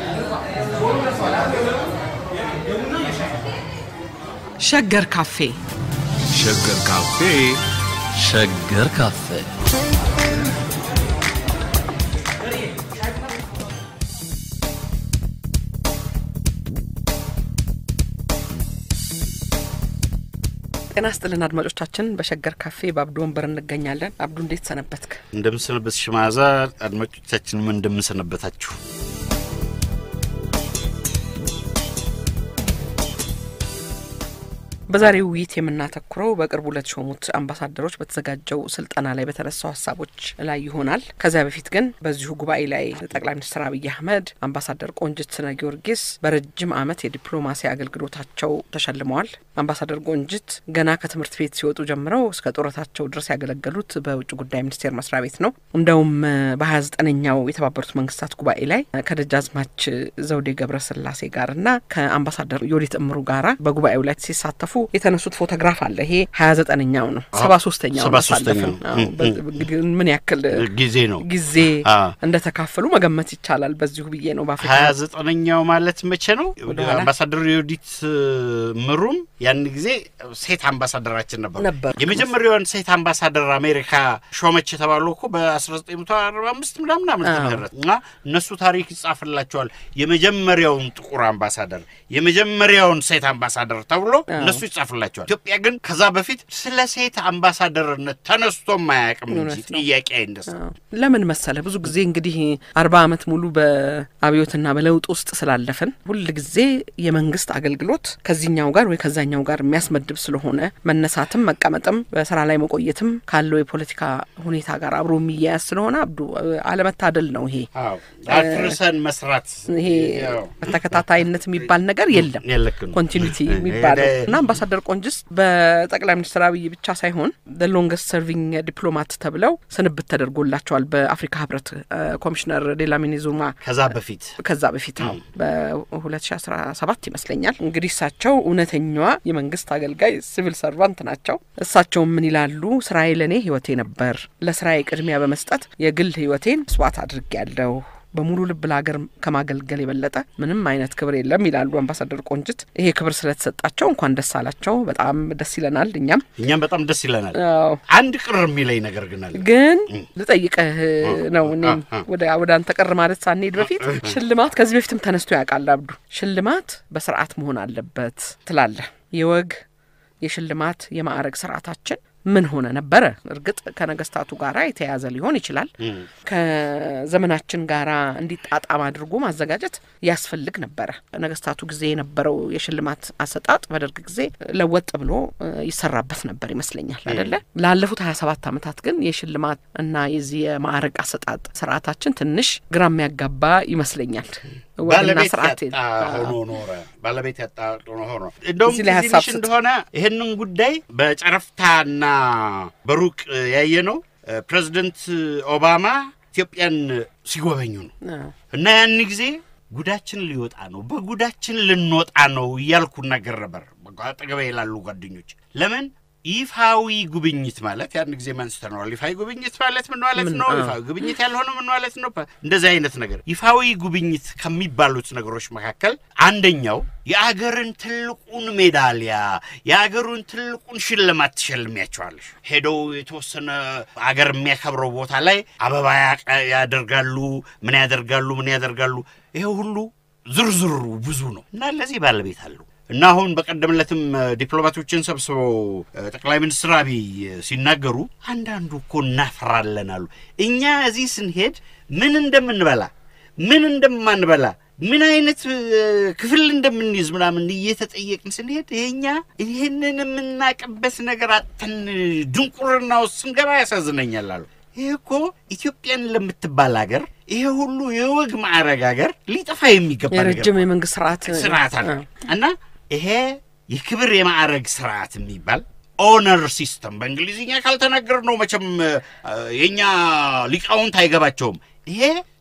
ሸገር ካፌ ሸገር ካፌ ሸገር ካፌ ጤና ስጥልን አድማጮቻችን። በሸገር ካፌ በአብዱ ወንበር እንገኛለን። አብዱ እንዴት ሰነበትክ? እንደምንሰነበት ሽማዛ አድማጮቻችንም እንደምንሰነበታችሁ በዛሬው ውይይት የምናተኩረው በቅርቡ ለተሾሙት አምባሳደሮች በተዘጋጀው ስልጠና ላይ በተነሱ ሀሳቦች ላይ ይሆናል። ከዚያ በፊት ግን በዚሁ ጉባኤ ላይ ጠቅላይ ሚኒስትር አብይ አህመድ አምባሳደር ቆንጅት ስነ ጊዮርጊስ በረጅም ዓመት የዲፕሎማሲ አገልግሎታቸው ተሸልመዋል። አምባሳደር ቆንጅት ገና ከትምህርት ቤት ሲወጡ ጀምረው እስከ ጡረታቸው ድረስ ያገለገሉት በውጭ ጉዳይ ሚኒስቴር መስሪያ ቤት ነው። እንደውም በሀያ ዘጠነኛው የተባበሩት መንግስታት ጉባኤ ላይ ከደጃዝማች ዘውዴ ገብረስላሴ ጋርና ከአምባሳደር ዮዲት እምሩ ጋራ በጉባኤው ላይ ሲሳተፉ የተነሱት ፎቶግራፍ አለ። ይሄ ሀያ ዘጠነኛው ነው። ሰባ ሶስተኛው ሰባ ሶስተኛው እንግዲህ ምን ያክል ጊዜ ነው ጊዜ አ። እንደተካፈሉ መገመት ይቻላል። በዚሁ ብዬ ነው በአፍሪካ ሀያ ዘጠነኛው ማለት መቼ ነው? ወደኋላ? አምባሳደር ዮዲት ምሩም ያን ጊዜ ሴት አምባሳደራችን ነበሩ። ነበሩ። የመጀመሪያውን ሴት አምባሳደር አሜሪካ ሾመች የተባሉ እኮ በ1945 ምናምን ዓመተ አዎ። ምህረት እና እነሱ ታሪክ ይጻፍላቸዋል። የመጀመሪያውን ጥቁር አምባሳደር፣ የመጀመሪያውን ሴት አምባሳደር ተብሎ እነሱ ይጻፍላቸዋል። ኢትዮጵያ ግን ከዛ በፊት ስለ ሴት አምባሳደርነት ተነስቶም አያውቅም እንጂ እውነት ነው። ጥያቄ አይነሳ አዎ። ለምን መሰለ ብዙ ጊዜ እንግዲህ አርባ ዓመት ሙሉ በአብዮትና በለውጥ ውስጥ ስላለፍን ሁል ጊዜ የመንግስት አገልግሎት ከዚህኛው ጋር ወይ ከዛኛው ጋር የሚያስመድብ ስለሆነ መነሳትም መቀመጥም በስራ ላይ መቆየትም ካለው የፖለቲካ ሁኔታ ጋር አብሮ የሚያያዝ ስለሆነ አብዱ አለመታደል ነው ይሄ አዎ አፍርሰን መስራት ይሄ ያው በተከታታይነት የሚባል ነገር የለም። የልክ ነው። ኮንቲኒቲ የሚባለው ይሄ- እና አምባሳደር ቆንጅስ በጠቅላይ ሚኒስትር አብይ ብቻ ሳይሆን ሎንገስት ሰርቪንግ ዲፕሎማት ተብለው ስንብት ተደርጎላቸዋል በአፍሪካ ህብረት እ፣ ኮሚሽነር ዴላሚኒ ዙማ ከዛ በፊት ከዛ በፊት ነው በ2017 ይመስለኛል። እንግዲህ እሳቸው እውነተኛዋ የመንግስት አገልጋይ ሲቪል ሰርቫንት ናቸው። እሳቸው ምን ይላሉ? ስራዬ ለእኔ ህይወቴ ነበር። ለስራዬ ቅድሚያ በመስጠት የግል ህይወቴን መስዋዕት አድርጌያለሁ። በሙሉ ልብ ለሀገር ከማገልገል የበለጠ ምንም አይነት ክብር የለም ይላሉ አምባሳደር ቆንጅት። ይሄ ክብር ስለተሰጣቸው እንኳን ደስ አላቸው። በጣም ደስ ይለናል እኛም እኛም በጣም ደስ ይለናል። አዎ አንድ ቅር የሚለኝ ነገር ግን አለ። ግን ልጠይቅህ ነው እኔም አ- አ- ወደ ወደ አንተ ቅር ማለት ሳንሄድ በፊት ሽልማት ከዚህ በፊትም ተነስቶ ያውቃል አብዱ። ሽልማት በስርዓት መሆን አለበት ትላለህ። የወግ የሽልማት የማዕረግ ስርዓታችን ምን ሆነ ነበረ? እርግጥ ከነገስታቱ ጋራ የተያያዘ ሊሆን ይችላል። ከዘመናችን ጋራ እንዲጣጣም አድርጎ ማዘጋጀት ያስፈልግ ነበረ። ነገስታቱ ጊዜ የነበረው የሽልማት አሰጣጥ በደርግ ጊዜ ለወጥ ብሎ እ፣ ይሰራበት ነበር ይመስለኛል አደለ? ላለፉት ሀያ ሰባት ዓመታት ግን የሽልማት እና የዚህ የማዕረግ አሰጣጥ ስርዓታችን ትንሽ ግራ የሚያጋባ ይመስለኛል። ወግና ባለቤት ስርዓት ያጣ ሆኖ ኖረ። ባለቤት ያጣ ሆኖ ሆኖ እንደውም እዚህ ላይ ትዝ ሀሳብ ይልሽ ስጥ። እንደሆነ ይህንን ጉዳይ በጨረፍታና በሩቅ ያየ ነው። ፕሬዚደንት ኦባማ ኢትዮጵያን ሲጎበኙ ነው አዎ። እና ያን ጊዜ ጉዳችን ሊወጣ ነው፣ በጉዳችን ልንወጣ ነው እያልኩ ነገር ነበር። አጠገቤ ይላሉ ጓደኞች። ለምን ይፋዊ ጉብኝት ማለት ያን ጊዜ አንስተነዋል። ይፋዊ ጉብኝት ማለት ምን ማለት ምን? ነው? አዎ። ይፋዊ ጉብኝት ያልሆነ ምን ማለት ነው? እንደዚህ አይነት ነገር ይፋዊ ጉብኝት ከሚባሉት ነገሮች መካከል አንደኛው የአገርን ትልቁን ሜዳሊያ የአገሩን ትልቁን ሽልማት ትሸልሚያቸዋለሽ። ሄደው የተወሰነ አገር የሚያከብረው ቦታ ላይ አበባ ያቀ- ያደርጋሉ፣ ምን ያደርጋሉ፣ ምን ያደርጋሉ። ይሄ ሁሉ ዝርዝሩ ብዙ ነው እና ለዚህ ባለቤት አለው እና አሁን በቀደምለትም እ፣ ዲፕሎማቶችን ሰብስበው እ፣ ጠቅላይ ሚኒስትር አብይ ሲናገሩ አንዳንዱ እኮ እናፍራለን አሉ። እኛ እዚህ ስንሄድ ምን እንደምንበላ ምን እንደማንበላ ምን አይነት እ፣ ክፍል እንደምንይዝ ምናምን እየተጠየቅን ስንሄድ ይሄኛ ይህንን የምናቅበት ነገር አጥተን ድንቁርና ውስጥ ስንገባ ያሳዝነኛል አሉ። ይህ እኮ ኢትዮጵያን ለምትባል ሀገር ይሄ ሁሉ የወግ ማዕረግ ሀገር ሊጠፋ የሚገባ ነገር የረጅም ነው። የመንግስት ስርዓት ስርዓት አለ አዎ። እና ይሄ የክብር የማዕረግ ስርዓት የሚባል ኦነር ሲስተም በእንግሊዝኛ ካልተናገር ነው መቼም እ፣ የእኛ ሊቃውንት አይገባቸውም። ይሄ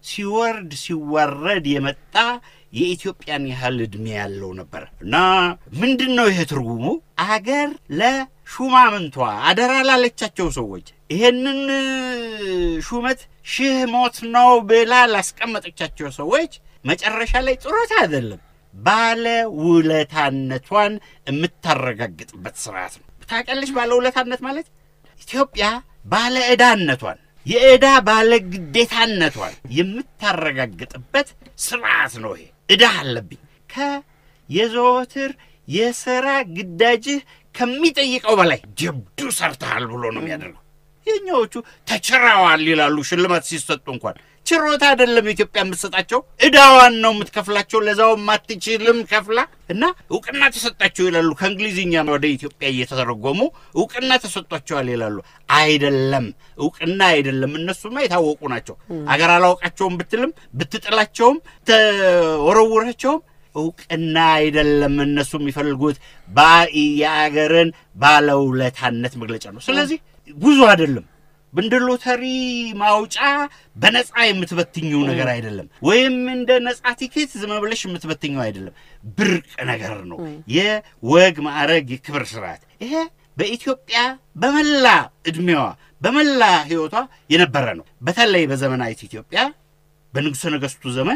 ሲወርድ ሲዋረድ የመጣ የኢትዮጵያን ያህል ዕድሜ ያለው ነበር እና ምንድን ነው ይሄ ትርጉሙ? አገር ለሹማምንቷ አደራ ላለቻቸው ሰዎች ይሄንን ሹመት ሺህ ሞት ነው ብላ ላስቀመጠቻቸው ሰዎች መጨረሻ ላይ ጥሮታ አይደለም ባለ ውለታነቷን የምታረጋግጥበት ስርዓት ነው። ታውቂያለሽ? ባለ ውለታነት ማለት ኢትዮጵያ ባለ ዕዳነቷን የዕዳ ባለ ግዴታነቷን የምታረጋግጥበት ስርዓት ነው። ይሄ ዕዳ አለብኝ ከየዘወትር የሥራ ግዳጅህ ከሚጠይቀው በላይ ጀብዱ ሰርተሃል ብሎ ነው የሚያደርገው። የኛዎቹ ተችረዋል ይላሉ ሽልማት ሲሰጡ እንኳን ችሮታ አይደለም ኢትዮጵያ የምትሰጣቸው ዕዳዋን ነው የምትከፍላቸው። ለዛውም አትችልም ከፍላ እና እውቅና ተሰጣቸው ይላሉ። ከእንግሊዝኛ ወደ ኢትዮጵያ እየተተረጎሙ እውቅና ተሰጧቸዋል ይላሉ። አይደለም እውቅና አይደለም። እነሱማ የታወቁ ናቸው። አገር አላውቃቸውም ብትልም ብትጥላቸውም ተወረውራቸውም እውቅና አይደለም። እነሱ የሚፈልጉት የአገርን ባለውለታነት መግለጫ ነው። ስለዚህ ጉዞ አይደለም እንደ ሎተሪ ማውጫ በነፃ የምትበትኘው ነገር አይደለም። ወይም እንደ ነፃ ቲኬት ዝም ብለሽ የምትበትኘው አይደለም። ብርቅ ነገር ነው። የወግ ማዕረግ፣ የክብር ስርዓት ይሄ በኢትዮጵያ በመላ ዕድሜዋ በመላ ሕይወቷ የነበረ ነው። በተለይ በዘመናዊት ኢትዮጵያ በንጉሠ ነገሥቱ ዘመን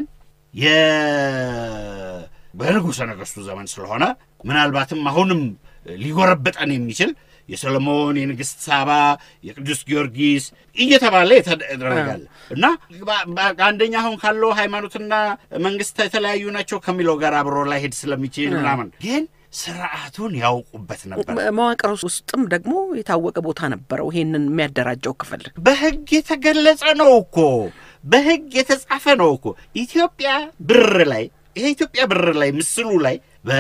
በንጉሠ ነገሥቱ ዘመን ስለሆነ ምናልባትም አሁንም ሊጎረበጠን የሚችል የሰሎሞን፣ የንግሥት ሳባ፣ የቅዱስ ጊዮርጊስ እየተባለ የተደረጋለ እና አንደኛ አሁን ካለው ሃይማኖትና መንግስት የተለያዩ ናቸው ከሚለው ጋር አብሮ ላይ ሄድ ስለሚችል ምናምን ግን ስርዓቱን ያውቁበት ነበር። መዋቅር ውስጥም ደግሞ የታወቀ ቦታ ነበረው። ይሄንን የሚያደራጀው ክፍል በህግ የተገለጸ ነው እኮ በህግ የተጻፈ ነው እኮ ኢትዮጵያ ብር ላይ ይሄ ኢትዮጵያ ብር ላይ ምስሉ ላይ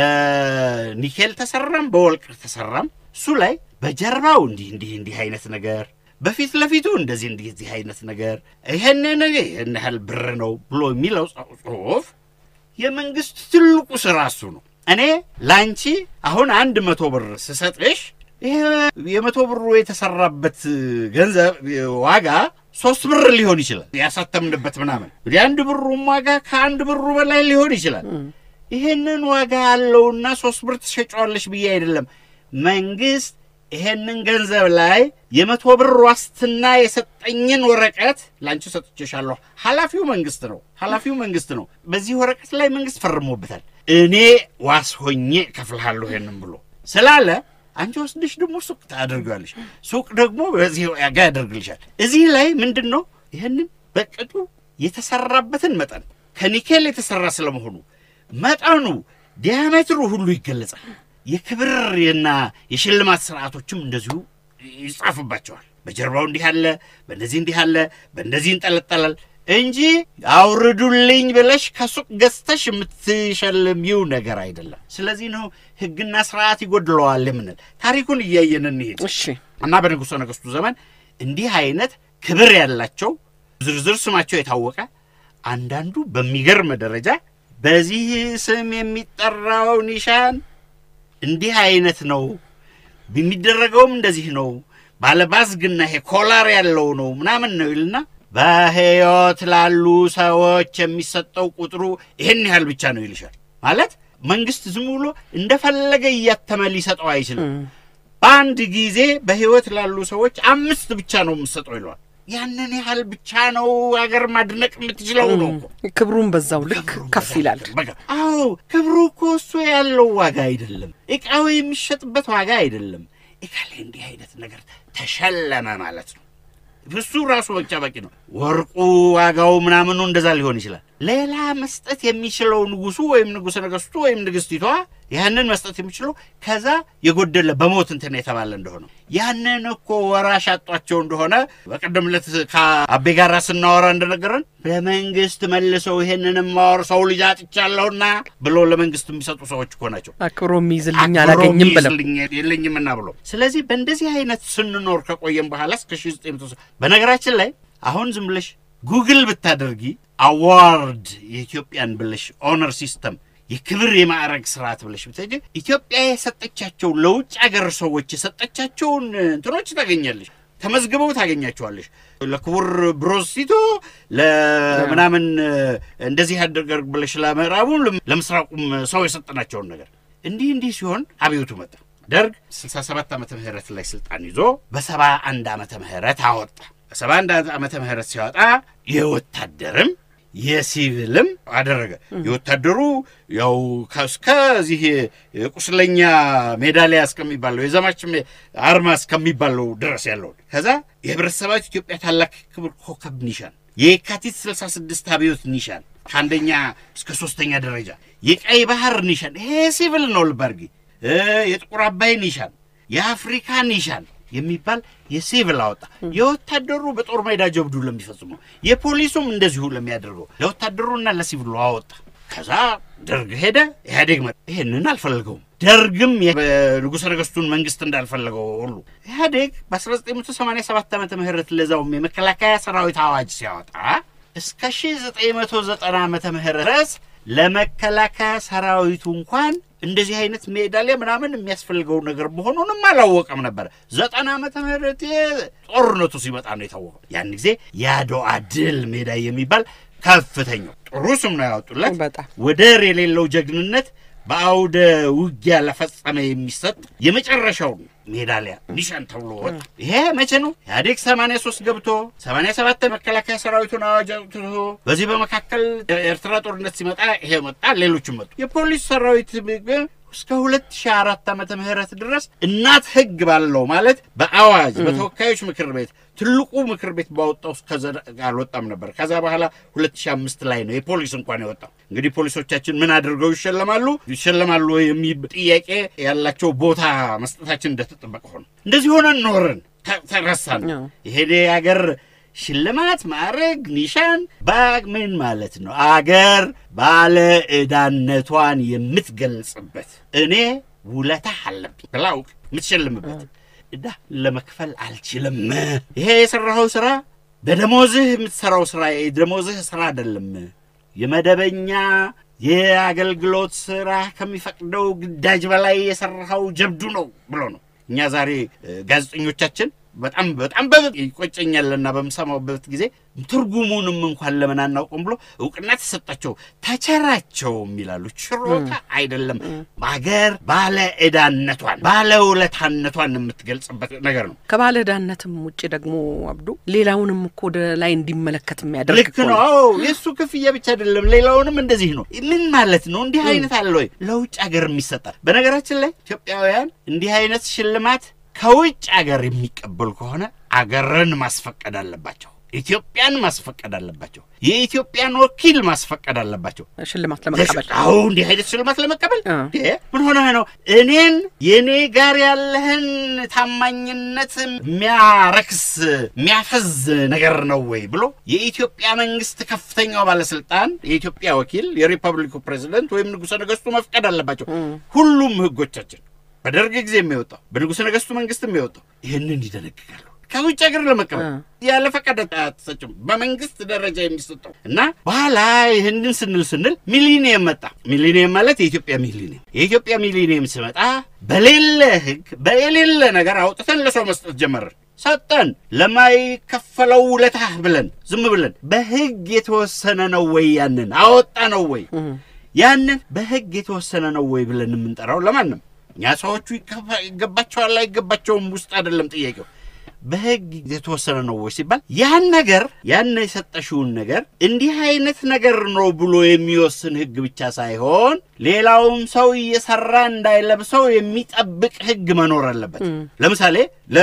በኒኬል ተሰራም በወርቅ ተሰራም እሱ ላይ በጀርባው እንዲህ እንዲህ እንዲህ አይነት ነገር በፊት ለፊቱ እንደዚህ እንዲህ እዚህ አይነት ነገር ይሄን ይህን ያህል ብር ነው ብሎ የሚለው ጽሁፍ የመንግስት ትልቁ ስራ እሱ ነው። እኔ ላንቺ አሁን አንድ መቶ ብር ስሰጥሽ ይሄ የመቶ ብሩ የተሰራበት ገንዘብ ዋጋ ሶስት ብር ሊሆን ይችላል። ያሳተምንበት ምናምን የአንድ ብሩም ዋጋ ከአንድ ብሩ በላይ ሊሆን ይችላል። ይሄንን ዋጋ አለውና ሶስት ብር ትሸጫዋለሽ ብዬ አይደለም መንግስት ይሄንን ገንዘብ ላይ የመቶ ብር ዋስትና የሰጠኝን ወረቀት ላንቺ ሰጥቼሻለሁ። ኃላፊው መንግስት ነው። ኃላፊው መንግስት ነው። በዚህ ወረቀት ላይ መንግስት ፈርሞበታል። እኔ ዋስ ሆኜ እከፍልሃለሁ ይሄንን ብሎ ስላለ አንቺ ወስድሽ ደግሞ ሱቅ ታደርጊዋለሽ። ሱቅ ደግሞ በዚህ ዋጋ ያደርግልሻል። እዚህ ላይ ምንድን ነው ይህንን በቅጡ የተሰራበትን መጠን ከኒኬል የተሰራ ስለመሆኑ መጠኑ ዲያሜትሩ ሁሉ ይገለጻል። የክብርና የሽልማት ስርዓቶችም እንደዚሁ ይጻፍባቸዋል። በጀርባው እንዲህ አለ፣ በእንደዚህ እንዲህ አለ፣ በእንደዚህ ይንጠለጠላል እንጂ አውርዱልኝ ብለሽ ከሱቅ ገዝተሽ የምትሸልሚው ነገር አይደለም። ስለዚህ ነው ሕግና ስርዓት ይጎድለዋል የምንል። ታሪኩን እያየን እንሄድ እሺ እና በንጉሠ ነገሥቱ ዘመን እንዲህ አይነት ክብር ያላቸው ዝርዝር ስማቸው የታወቀ አንዳንዱ በሚገርም ደረጃ በዚህ ስም የሚጠራው ኒሻን እንዲህ አይነት ነው፣ የሚደረገውም እንደዚህ ነው፣ ባለባዝግና ይሄ ኮላር ያለው ነው ምናምን ነው ይልና በሕይወት ላሉ ሰዎች የሚሰጠው ቁጥሩ ይህን ያህል ብቻ ነው ይልሻል። ማለት መንግስት ዝም ብሎ እንደፈለገ እያተመ ሊሰጠው አይችልም። በአንድ ጊዜ በሕይወት ላሉ ሰዎች አምስት ብቻ ነው የምሰጠው ይለዋል። ያንን ያህል ብቻ ነው አገር ማድነቅ የምትችለው ነው እኮ ክብሩን በዛው ልክ ከፍ ይላል። በቃ አዎ፣ ክብሩ እኮ እሱ ያለው ዋጋ አይደለም፣ እቃው የሚሸጥበት ዋጋ አይደለም። እቃ ላይ እንዲህ አይነት ነገር ተሸለመ ማለት ነው። እሱ ራሱ ብቻ በቂ ነው። ወርቁ ዋጋው ምናምኑ እንደዛ ሊሆን ይችላል። ሌላ መስጠት የሚችለው ንጉሱ ወይም ንጉሠ ነገሥቱ ወይም ንግሥቲቷ ያንን መስጠት የሚችለው ከዛ የጎደለ በሞት እንትን የተባለ እንደሆነ ያንን እኮ ወራሽ አጧቸው እንደሆነ በቀደም ዕለት ከአቤ ጋራ ስናወራ እንደነገረን ለመንግስት መልሰው ይሄንን ማወር ሰው ልጅ አጥቻለሁና ብሎ ለመንግስት የሚሰጡ ሰዎች እኮ ናቸው። አክብሮ የሚይዝልኝ አላገኝም ብለው ይዝልኝ የለኝምና ብሎ ስለዚህ በእንደዚህ አይነት ስንኖር ከቆየም በኋላ እስከ ሺ ዘጠኝ መቶ በነገራችን ላይ አሁን ዝም ብለሽ ጉግል ብታደርጊ አዋርድ የኢትዮጵያን ብለሽ ኦነር ሲስተም የክብር የማዕረግ ስርዓት ብለሽ ብትሄጂ ኢትዮጵያ የሰጠቻቸው ለውጭ ሀገር ሰዎች የሰጠቻቸውን እንትኖች ታገኛለሽ። ተመዝግበው ታገኛቸዋለሽ። ለክቡር ብሮዝ ቲቶ ለምናምን እንደዚህ ያደርገር ብለሽ ለምዕራቡም ለምስራቁም ሰው የሰጠናቸውን ነገር እንዲህ እንዲህ ሲሆን አብዮቱ መጣ። ደርግ 67 ዓመተ ምህረት ላይ ስልጣን ይዞ በሰባ አንድ ዓመተ ምህረት አወጣ። በሰባ አንድ ዓመተ ምህረት ሲወጣ የወታደርም የሲቪልም አደረገ። የወታደሩ ያው እስከዚህ ቁስለኛ ሜዳሊያ እስከሚባለው የዘማች አርማ እስከሚባለው ድረስ ያለውን ከዛ የህብረተሰባዊት ኢትዮጵያ ታላቅ ክብር ኮከብ ኒሻን፣ የካቲት 66 አብዮት ኒሻን ከአንደኛ እስከ ሶስተኛ ደረጃ፣ የቀይ ባህር ኒሻን ይሄ ሲቪል ነው። ልባርጊ የጥቁር አባይ ኒሻን፣ የአፍሪካ ኒሻን የሚባል የሲቪል አወጣ። የወታደሩ በጦር ሜዳ ጀብዱ ለሚፈጽመው የፖሊሱም እንደዚሁ ለሚያደርገው ለወታደሩና ለሲቪሉ አወጣ። ከዛ ደርግ ሄደ፣ ኢህአዴግ መጣ። ይህንን አልፈለገውም። ደርግም ንጉሠ ነገሥቱን መንግስት እንዳልፈለገው ሁሉ ኢህአዴግ በ1987 ዓመተ ምህረት ለዛውም የመከላከያ ሰራዊት አዋጅ ሲያወጣ እስከ 1990 ዓመተ ምህረት ድረስ ለመከላከያ ሰራዊቱ እንኳን እንደዚህ አይነት ሜዳሊያ ምናምን የሚያስፈልገው ነገር መሆኑንም አላወቀም ነበር። ዘጠና ዓመተ ምህረት ጦርነቱ ሲመጣ ነው የታወቀው። ያን ጊዜ የአድዋ ድል ሜዳ የሚባል ከፍተኛው ጥሩ ስም ነው ያወጡለት። በጣም ወደር የሌለው ጀግንነት በአውደ ውጊያ ለፈጸመ የሚሰጥ የመጨረሻው ሜዳሊያ ኒሻን ተብሎ ወጣ። ይሄ መቼ ነው? ኢህአዴግ 83 ገብቶ 87 መከላከያ ሰራዊቱን አዋጅ አውጥቶ በዚህ በመካከል የኤርትራ ጦርነት ሲመጣ ይሄ መጣ፣ ሌሎችም መጡ። የፖሊስ ሰራዊት ግን እስከ 2004 ዓመተ ምህረት ድረስ እናት ህግ ባለው ማለት በአዋጅ በተወካዮች ምክር ቤት ትልቁ ምክር ቤት ባወጣው እስከዛ አልወጣም ነበር። ከዛ በኋላ 2005 ላይ ነው የፖሊስ እንኳን የወጣው። እንግዲህ ፖሊሶቻችን ምን አድርገው ይሸለማሉ ይሸለማሉ የሚል ጥያቄ ያላቸው ቦታ መስጠታችን እንደተጠበቀ ሆነ። እንደዚህ ሆነን ኖርን፣ ተረሳን። ይሄ አገር ሽልማት፣ ማዕረግ፣ ኒሻን ባግ ምን ማለት ነው? አገር ባለ ዕዳነቷን የምትገልጽበት እኔ ውለታ አለብኝ ብላውቅ የምትሸልምበት ዕዳ ለመክፈል አልችልም። ይሄ የሠራኸው ሥራ በደሞዝህ የምትሠራው ሥራ የደሞዝህ ሥራ አይደለም። የመደበኛ የአገልግሎት ሥራ ከሚፈቅደው ግዳጅ በላይ የሠራኸው ጀብዱ ነው ብሎ ነው። እኛ ዛሬ ጋዜጠኞቻችን በጣም በጣም ይቆጨኛልና በምሰማበት ጊዜ ትርጉሙንም እንኳን ለምን አናውቅም ብሎ እውቅና ተሰጣቸው ተቸራቸውም ይላሉ። ችሮታ አይደለም፣ አገር ባለ ዕዳነቷን ባለ ውለታነቷን የምትገልጽበት ነገር ነው። ከባለ ዕዳነትም ውጭ ደግሞ አብዱ ሌላውንም እኮ ወደ ላይ እንዲመለከት የሚያደርግ ልክ ነው። አዎ የእሱ ክፍያ ብቻ አይደለም፣ ሌላውንም እንደዚህ ነው። ምን ማለት ነው? እንዲህ አይነት አለ ወይ? ለውጭ ሀገር የሚሰጣል። በነገራችን ላይ ኢትዮጵያውያን እንዲህ አይነት ሽልማት ከውጭ አገር የሚቀበሉ ከሆነ አገርን ማስፈቀድ አለባቸው። ኢትዮጵያን ማስፈቀድ አለባቸው። የኢትዮጵያን ወኪል ማስፈቀድ አለባቸው። ሽልማት ለመቀበል አዎ፣ እንዲህ አይነት ሽልማት ለመቀበል ምን ሆነህ ነው? እኔን የእኔ ጋር ያለህን ታማኝነት የሚያረክስ የሚያፈዝ ነገር ነው ወይ ብሎ የኢትዮጵያ መንግስት ከፍተኛው ባለስልጣን የኢትዮጵያ ወኪል የሪፐብሊኩ ፕሬዚደንት ወይም ንጉሠ ነገሥቱ መፍቀድ አለባቸው። ሁሉም ህጎቻችን በደርግ ጊዜ የሚወጣው በንጉሠ ነገሥቱ መንግስት የሚወጣው ይህንን ይደነግጋሉ። ከውጭ ሀገር ለመቀበል ያለ ፈቃድ አትሰጭም፣ በመንግስት ደረጃ የሚሰጠው እና በኋላ ይህንን ስንል ስንል ሚሊኒየም መጣ። ሚሊኒየም ማለት የኢትዮጵያ ሚሊኒየም። የኢትዮጵያ ሚሊኒየም ሲመጣ በሌለ ህግ በሌለ ነገር አውጥተን ለሰው መስጠት ጀመርን። ሰጠን ለማይከፈለው ውለታ ብለን ዝም ብለን በህግ የተወሰነ ነው ወይ ያንን አወጣ ነው ወይ ያንን በህግ የተወሰነ ነው ወይ ብለን የምንጠራው ለማንም እኛ ሰዎቹ ይገባቸዋል አይገባቸውም ውስጥ አይደለም ጥያቄው። በህግ የተወሰነ ነው ወይ ሲባል ያን ነገር ያን የሰጠሽውን ነገር እንዲህ አይነት ነገር ነው ብሎ የሚወስን ህግ ብቻ ሳይሆን ሌላውም ሰው እየሰራ እንዳይለብሰው የሚጠብቅ ህግ መኖር አለበት። ለምሳሌ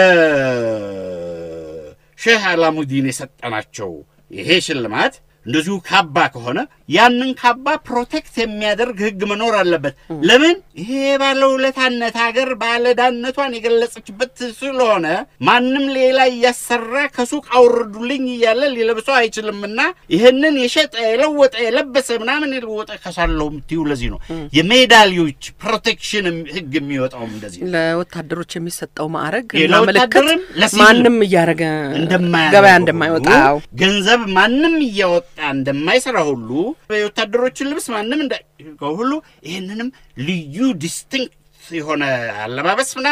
ለሼህ አላሙዲን የሰጠናቸው ይሄ ሽልማት እንደዚሁ ካባ ከሆነ ያንን ካባ ፕሮቴክት የሚያደርግ ህግ መኖር አለበት። ለምን? ይሄ ባለውለታነት ሀገር ባለዕዳነቷን የገለጸችበት ስለሆነ ማንም ሌላ እያሰራ ከሱቅ አውርዱልኝ እያለ ሊለብሰው አይችልምና ይህንን የሸጠ የለወጠ የለበሰ ምናምን የለወጠ ከሳለው የምትዩ ለዚህ ነው የሜዳሊዮች ፕሮቴክሽን ህግ የሚወጣውም እንደዚህ ነው። ለወታደሮች የሚሰጠው ማዕረግ እና ለወታደርም ምልክት ለሲቪልም ማንም እያደረገ እንደማያደርገው ገበያ እንደማይወጣ ሁሉ አዎ። ገንዘብ ማንም እያወጣ እንደማይሰራ ሁሉ የወታደሮችን ልብስ ማንም እንዳይገው ሁሉ ይህንንም ልዩ ዲስቲንክት የሆነ አለባበስ ምናምን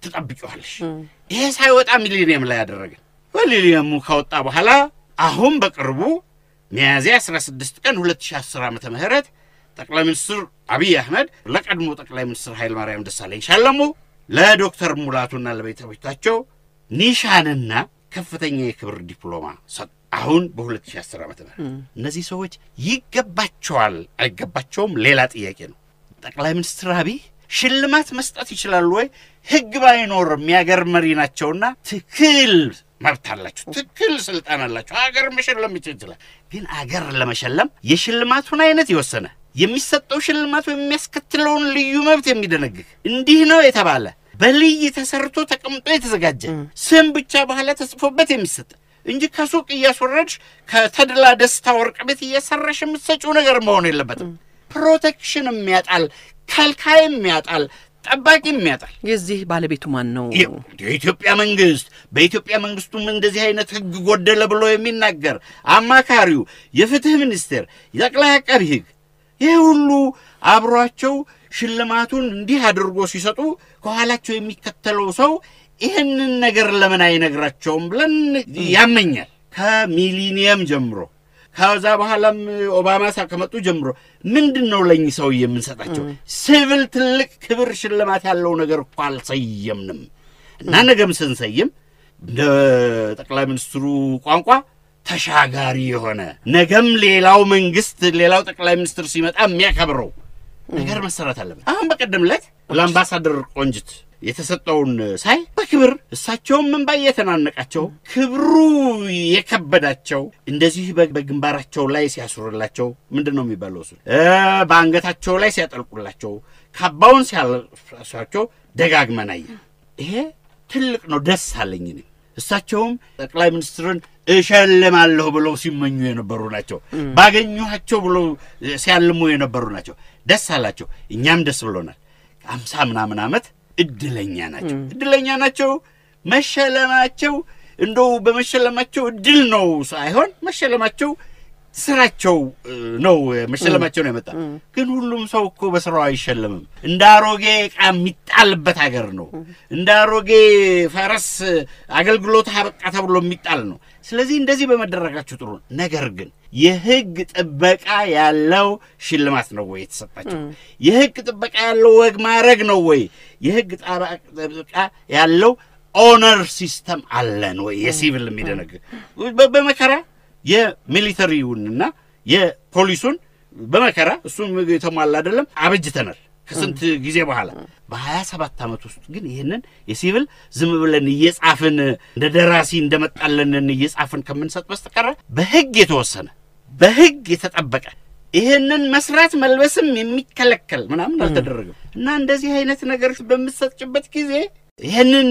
ትጠብቂዋለሽ። ይሄ ሳይወጣ ሚሊኒየም ላይ ያደረግን ሚሊኒየሙ ከወጣ በኋላ አሁን በቅርቡ ሚያዝያ 16 ቀን 2010 ዓመተ ምህረት ጠቅላይ ሚኒስትር አብይ አህመድ ለቀድሞ ጠቅላይ ሚኒስትር ኃይለ ማርያም ደሳለኝ ሻለሙ ለዶክተር ሙላቱና ለቤተሰቦቻቸው ኒሻንና ከፍተኛ የክብር ዲፕሎማ ሰጡ። አሁን በ2010 ዓመተ ምህረት እነዚህ ሰዎች ይገባቸዋል አይገባቸውም ሌላ ጥያቄ ነው። ጠቅላይ ሚኒስትር አብይ ሽልማት መስጠት ይችላሉ ወይ? ህግ ባይኖርም የአገር መሪ ናቸውና ትክክል መብት አላቸው፣ ትክክል ስልጣን አላቸው። ሀገር መሸለም ይችላል። ግን አገር ለመሸለም የሽልማቱን አይነት የወሰነ የሚሰጠው ሽልማቱ የሚያስከትለውን ልዩ መብት የሚደነግግ እንዲህ ነው የተባለ በልይ ተሰርቶ ተቀምጦ የተዘጋጀ ስም ብቻ በኋላ ተጽፎበት የሚሰጥ እንጂ ከሱቅ እያስወረድሽ ከተድላ ደስታ ወርቅ ቤት እያሰራሽ የምትሰጪው ነገር መሆን የለበትም። ፕሮቴክሽን የሚያጣል፣ ከልካይም ያጣል፣ ጠባቂም ያጣል። የዚህ ባለቤቱ ማን ነው? የኢትዮጵያ መንግስት በኢትዮጵያ መንግስቱም እንደዚህ አይነት ህግ ጎደለ ብሎ የሚናገር አማካሪው፣ የፍትህ ሚኒስቴር፣ የጠቅላይ አቃቢ ህግ ይህ ሁሉ አብሯቸው ሽልማቱን እንዲህ አድርጎ ሲሰጡ ከኋላቸው የሚከተለው ሰው ይህንን ነገር ለምን አይነግራቸውም ብለን ያመኛል። ከሚሊኒየም ጀምሮ ከዛ በኋላም ኦባማ ሳ ከመጡ ጀምሮ ምንድን ነው ለእኚህ ሰው የምንሰጣቸው? ሲቪል ትልቅ ክብር ሽልማት ያለው ነገር እኮ አልሰየምንም እና ነገም ስንሰይም እንደ ጠቅላይ ሚኒስትሩ ቋንቋ ተሻጋሪ የሆነ ነገም ሌላው መንግስት ሌላው ጠቅላይ ሚኒስትር ሲመጣ የሚያከብረው ነገር መሰራት አለበት። አሁን በቀደም ዕለት ለአምባሳደር ቆንጅት የተሰጠውን ሳይ በክብር እሳቸውም እንባ እየተናነቃቸው ክብሩ የከበዳቸው እንደዚህ በግንባራቸው ላይ ሲያስሩላቸው ምንድን ነው የሚባለው እሱ በአንገታቸው ላይ ሲያጠልቁላቸው ካባውን ሲያለብሷቸው ደጋግመን አየን። ይሄ ትልቅ ነው። ደስ አለኝ እኔም እሳቸውም ጠቅላይ ሚኒስትርን እሸልማለሁ ብለው ሲመኙ የነበሩ ናቸው። ባገኘኋቸው ብለው ሲያልሙ የነበሩ ናቸው። ደስ አላቸው። እኛም ደስ ብሎናል። አምሳ ምናምን ዓመት እድለኛ ናቸው። እድለኛ ናቸው። መሸለማቸው እንደው በመሸለማቸው እድል ነው ሳይሆን መሸለማቸው ስራቸው ነው። መሸለማቸው ነው የመጣ ግን ሁሉም ሰው እኮ በስራው አይሸለምም። እንደ አሮጌ ዕቃ የሚጣልበት ሀገር ነው። እንደ አሮጌ ፈረስ አገልግሎት አበቃ ተብሎ የሚጣል ነው። ስለዚህ እንደዚህ በመደረጋቸው ጥሩ ነው። ነገር ግን የህግ ጥበቃ ያለው ሽልማት ነው ወይ የተሰጣቸው? የህግ ጥበቃ ያለው ወግ ማድረግ ነው ወይ? የህግ ጥበቃ ያለው ኦነር ሲስተም አለን ወይ? የሲቪል የሚደነግግ በመከራ የሚሊተሪውንና የፖሊሱን በመከራ እሱም የተሟላ አይደለም አበጅተናል ከስንት ጊዜ በኋላ በሀያ ሰባት ዓመት ውስጥ ግን ይህንን የሲቪል ዝም ብለን እየጻፍን እንደ ደራሲ እንደመጣለንን እየጻፍን ከምንሰጥ በስተቀረ በህግ የተወሰነ በህግ የተጠበቀ ይህንን መስራት መልበስም የሚከለከል ምናምን አልተደረገም እና እንደዚህ አይነት ነገሮች በምትሰጭበት ጊዜ ይህንን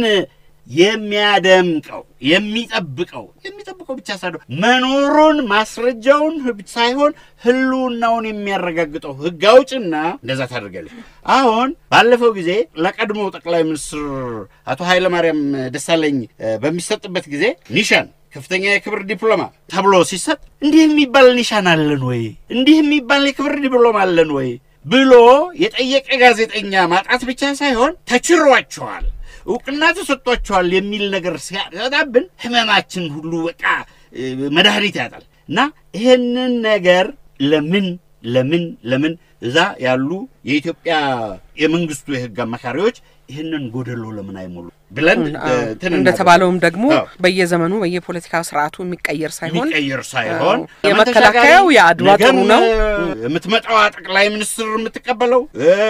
የሚያደምቀው የሚጠብቀው የሚጠብቀው ብቻ ሳይሆን መኖሩን ማስረጃውን ሳይሆን ህልውናውን የሚያረጋግጠው ህግ አውጭና እንደዛ ታደርጋለች። አሁን ባለፈው ጊዜ ለቀድሞ ጠቅላይ ሚኒስትር አቶ ኃይለማርያም ደሳለኝ በሚሰጥበት ጊዜ ኒሻን ከፍተኛ የክብር ዲፕሎማ ተብሎ ሲሰጥ እንዲህ የሚባል ኒሻን አለን ወይ? እንዲህ የሚባል የክብር ዲፕሎማ አለን ወይ ብሎ የጠየቀ ጋዜጠኛ ማጣት ብቻ ሳይሆን ተችሯቸዋል እውቅና ተሰጥቷቸዋል የሚል ነገር ሲያጠጣብን ህመማችን ሁሉ በቃ መድኃኒት ያጣል እና ይህንን ነገር ለምን ለምን ለምን እዛ ያሉ የኢትዮጵያ የመንግስቱ የህግ አማካሪዎች ይህንን ጎደሎ ለምን አይሞሉ ብለን እንደተባለውም ደግሞ በየዘመኑ በየፖለቲካ ስርዓቱ የሚቀየር ሳይሆን የሚቀየር ሳይሆን የመከላከያው የአድዋ ጥሩ ነው። የምትመጣዋ ጠቅላይ ሚኒስትር የምትቀበለው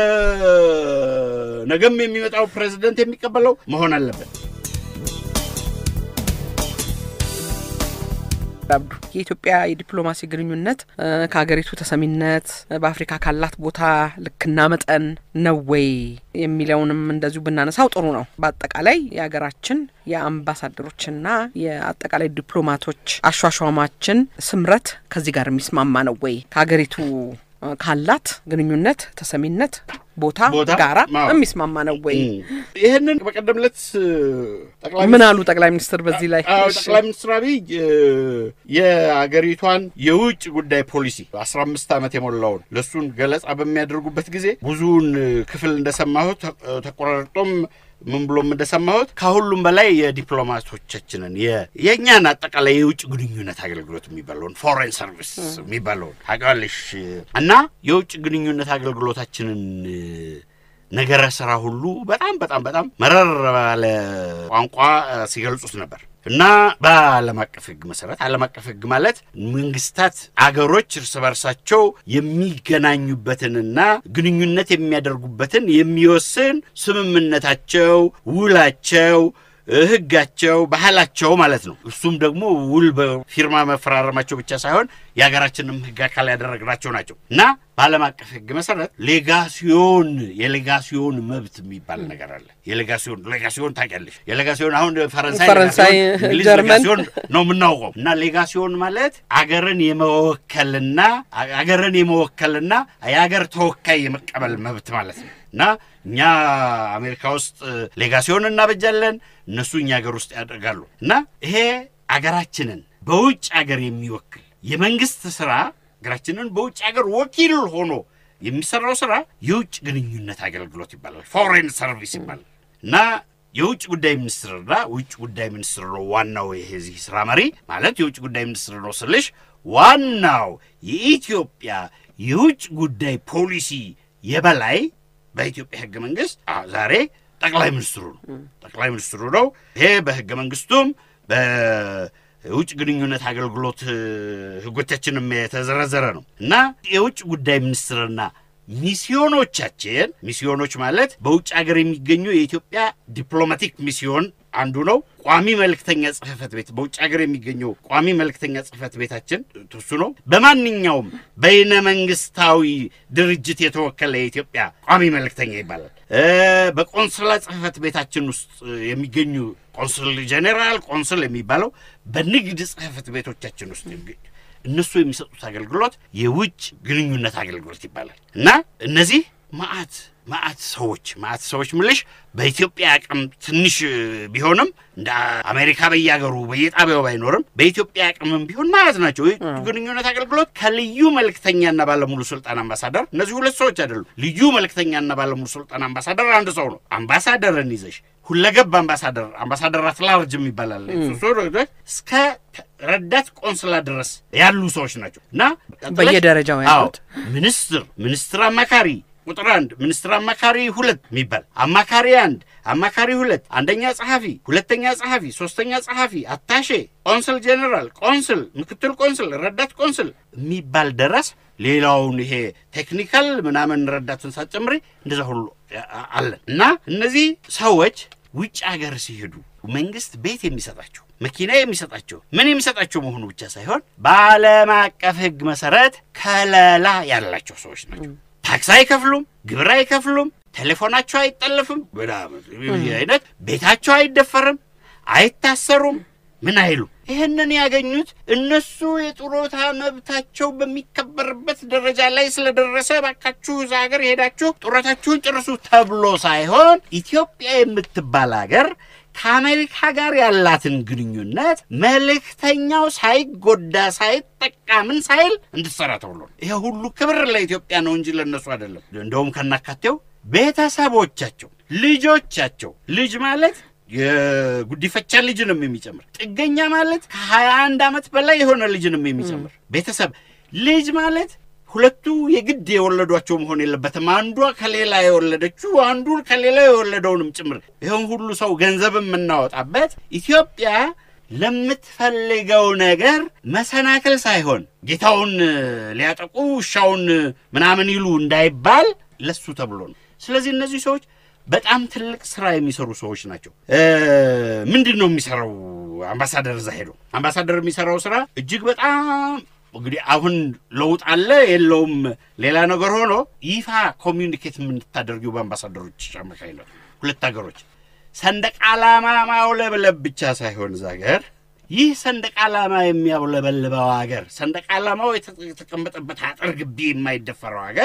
ነገም የሚመጣው ፕሬዚደንት የሚቀበለው መሆን አለበት። አብዱ የኢትዮጵያ የዲፕሎማሲ ግንኙነት ከሀገሪቱ ተሰሚነት በአፍሪካ ካላት ቦታ ልክና መጠን ነው ወይ የሚለውንም እንደዚሁ ብናነሳው ጥሩ ነው። በአጠቃላይ የሀገራችን የአምባሳደሮችና የአጠቃላይ ዲፕሎማቶች አሿሿማችን ስምረት ከዚህ ጋር የሚስማማ ነው ወይ ከሀገሪቱ ካላት ግንኙነት ተሰሚነት ቦታ ቦታ፣ ጋራ አዎ። የሚስማማ ነው ወይ? ይህንን በቀደም ዕለት ጠቅላይ ምን አሉ ጠቅላይ ሚኒስትር በዚህ ላይ? አዎ እሺ። ጠቅላይ ሚኒስትር አብይ እ፣ የአገሪቷን የውጭ ጉዳይ ፖሊሲ አስራ አምስት ዓመት የሞላውን ለእሱን ገለጻ በሚያደርጉበት ጊዜ ብዙውን ክፍል እንደሰማሁት ተ- ተቆራርጦም ምን ብሎም እንደሰማሁት ከሁሉም በላይ የዲፕሎማቶቻችንን የ- የእኛን አጠቃላይ የውጭ ግንኙነት አገልግሎት የሚባለውን ፎሬን ሰርቪስ የሚባለውን ታውቂዋለሽ እና የውጭ ግንኙነት አገልግሎታችንን እ፣ ነገረ ስራ ሁሉ በጣም በጣም በጣም መረር ባለ ቋንቋ እ፣ ሲገልጹት ነበር እና በዓለም አቀፍ ሕግ መሰረት ዓለም አቀፍ ሕግ ማለት መንግስታት አገሮች እርስ በርሳቸው የሚገናኙበትንና ግንኙነት የሚያደርጉበትን የሚወስን ስምምነታቸው፣ ውላቸው እ፣ ህጋቸው፣ ባህላቸው ማለት ነው። እሱም ደግሞ ውል በፊርማ መፈራረማቸው ብቻ ሳይሆን የሀገራችንም ህግ አካል ያደረግናቸው ናቸው እና በዓለም አቀፍ ህግ መሰረት ሌጋሲዮን የሌጋሲዮን መብት የሚባል ነገር አለ። የሌጋሲዮን ሌጋሲዮን ታውቂያለሽ? የሌጋሲዮን አሁን ፈረንሳይ ፈረንሳይ፣ ሌጋሲዮን፣ እንግሊዝ ጀርመን ሌጋሲዮን ነው የምናውቀው እና ሌጋሲዮን ማለት አገርን የመወከልና አገርን የመወከልና የአገር ተወካይ የመቀበል መብት ማለት ነው እና እኛ አሜሪካ ውስጥ ሌጋሲዮን እናበጃለን፣ እነሱ እኛ ሀገር ውስጥ ያደርጋሉ እና ይሄ አገራችንን በውጭ ሀገር የሚወክል የመንግስት ስራ ሀገራችንን በውጭ ሀገር ወኪል ሆኖ የሚሰራው ስራ የውጭ ግንኙነት አገልግሎት ይባላል። ፎሬን ሰርቪስ ይባላል እና የውጭ ጉዳይ ሚኒስትርና ውጭ ጉዳይ ሚኒስትር ነው ዋናው የዚህ ስራ መሪ ማለት የውጭ ጉዳይ ሚኒስትር ነው ስልሽ ዋናው የኢትዮጵያ የውጭ ጉዳይ ፖሊሲ የበላይ በኢትዮጵያ ህገ መንግስት አዎ ዛሬ ጠቅላይ ሚኒስትሩ ነው። ጠቅላይ ሚኒስትሩ ነው። ይሄ በህገ መንግስቱም በውጭ ግንኙነት አገልግሎት እ፣ ህጎቻችንም የተዘረዘረ ነው እና የውጭ ጉዳይ ሚኒስትርና ሚስዮኖቻችን ሚስዮኖች ማለት በውጭ ሀገር የሚገኙ የኢትዮጵያ ዲፕሎማቲክ ሚስዮን አንዱ ነው። ቋሚ መልእክተኛ ጽህፈት ቤት በውጭ ሀገር የሚገኘው ቋሚ መልእክተኛ ጽህፈት ቤታችን እሱ ነው። በማንኛውም በይነ መንግስታዊ ድርጅት የተወከለ የኢትዮጵያ ቋሚ መልእክተኛ ይባላል። እ፣ በቆንስላ ጽህፈት ቤታችን ውስጥ የሚገኙ ቆንስል ጄኔራል፣ ቆንስል የሚባለው በንግድ ጽህፈት ቤቶቻችን ውስጥ የሚገኙ እነሱ የሚሰጡት አገልግሎት የውጭ ግንኙነት አገልግሎት ይባላል እና እነዚህ ማአት ማአት ሰዎች ማአት ሰዎች ምልሽ በኢትዮጵያ አቅም ትንሽ ቢሆንም እንደ አሜሪካ በየሀገሩ በየጣቢያው ባይኖርም በኢትዮጵያ አቅምም ቢሆን ማለት ናቸው። የውጭ ግንኙነት አገልግሎት ከልዩ መልእክተኛና ባለሙሉ ስልጣን አምባሳደር፣ እነዚህ ሁለት ሰዎች አይደሉም። ልዩ መልእክተኛና ባለሙሉ ስልጣን አምባሳደር አንድ ሰው ነው። አምባሳደርን ይዘሽ ሁለገብ አምባሳደር አምባሳደር አትላርጅ ይባላል። እሱ እስከ ረዳት ቆንስላ ድረስ ያሉ ሰዎች ናቸው እና በየደረጃው ያሉት አዎ፣ ሚኒስትር ሚኒስትር አማካሪ ቁጥር አንድ ሚኒስትር አማካሪ ሁለት የሚባል አማካሪ አንድ አማካሪ ሁለት አንደኛ ጸሐፊ ሁለተኛ ጸሐፊ ሶስተኛ ጸሐፊ አታሼ ቆንስል ጄኔራል ቆንስል ምክትል ቆንስል ረዳት ቆንስል የሚባል ድረስ ሌላውን ይሄ ቴክኒካል ምናምን ረዳትን ሳትጨምሪ እንደዛ ሁሉ አ- አለን እና እነዚህ ሰዎች ውጭ ሀገር ሲሄዱ መንግስት ቤት የሚሰጣቸው መኪና የሚሰጣቸው ምን የሚሰጣቸው መሆኑ ብቻ ሳይሆን በዓለም አቀፍ ሕግ መሰረት ከለላ ያላቸው ሰዎች ናቸው። ታክስ አይከፍሉም፣ ግብር አይከፍሉም፣ ቴሌፎናቸው አይጠለፍም፣ ምናምን ይህ አይነት ቤታቸው አይደፈርም፣ አይታሰሩም፣ ምን አይሉ ይህንን ያገኙት እነሱ የጡረታ መብታቸው በሚከበርበት ደረጃ ላይ ስለደረሰ ባካችሁ እዛ ሀገር ሄዳችሁ ጡረታችሁን ጭርሱ ተብሎ ሳይሆን ኢትዮጵያ የምትባል ሀገር ከአሜሪካ ጋር ያላትን ግንኙነት መልእክተኛው ሳይጎዳ ሳይጠቃ ምን ሳይል እንድትሰራ ተብሎ ነው። ይሄ ሁሉ ክብር ለኢትዮጵያ ነው እንጂ ለእነሱ አይደለም። እንደውም ከናካቴው ቤተሰቦቻቸው፣ ልጆቻቸው ልጅ ማለት የጉዲፈቻ ልጅንም የሚጨምር ጥገኛ ማለት ከሀያ አንድ ዓመት በላይ የሆነ ልጅንም የሚጨምር ቤተሰብ ልጅ ማለት ሁለቱ የግድ የወለዷቸው መሆን የለበትም። አንዷ ከሌላ የወለደችው አንዱ ከሌላ የወለደውንም ጭምር ይህን ሁሉ ሰው ገንዘብ የምናወጣበት ኢትዮጵያ ለምትፈልገው ነገር መሰናክል ሳይሆን ጌታውን ሊያጠቁ ውሻውን ምናምን ይሉ እንዳይባል ለሱ ተብሎ ነው። ስለዚህ እነዚህ ሰዎች በጣም ትልቅ ስራ የሚሰሩ ሰዎች ናቸው። ምንድን ነው የሚሰራው አምባሳደር እዛ ሄዶ አምባሳደር የሚሰራው ስራ እጅግ በጣም እንግዲህ አሁን ለውጥ አለ የለውም ሌላ ነገር ሆኖ ይፋ ኮሚዩኒኬት የምንታደርጊው በአምባሳደሮች አማካኝነት ሁለት ሀገሮች ሰንደቅ ዓላማ ማውለብለብ ብቻ ሳይሆን እዛ ሀገር ይህ ሰንደቅ ዓላማ የሚያውለበልበው ሀገር ሰንደቅ ዓላማው የተ- የተቀመጠበት አጥር ግቢ የማይደፈረው ሀገር